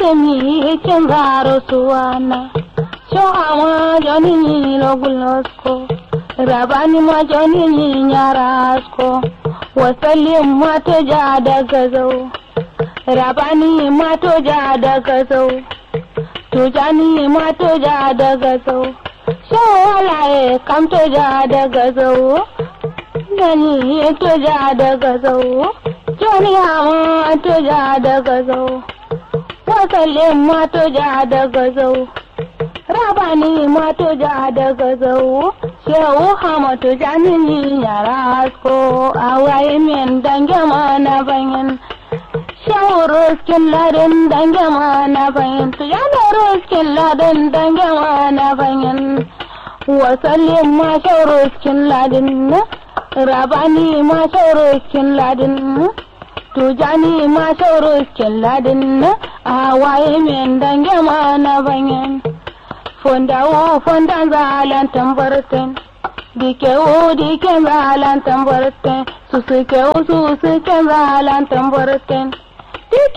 mi kin zaro suwana sho ama joni ni logulosko rabani ma joni ni nyarasko wasallim ma to ja daga zau rabani ma to ja daga zau tujani ma to ja daga zau sho walaye kam to ja daga zau gani to ja daga zau joni ama to ja daga zau wasallin ma to ja daga zau rabani ma to ja daga zau shehu hamatu janini yara asko awaye min dange ma na bayan shehu ruskin ladin dange ma na bayan tu yana ruskin ladin dange ma na bayan wasallin ma shehu ruskin ladin rabani ma shehu ruskin ladin tujani ma shehu ruskin ladin awaye min dange ma na bayan fondawo fondan zalan tambarten dikewo diken zalan tambarten susukewo susuken zalan tambarten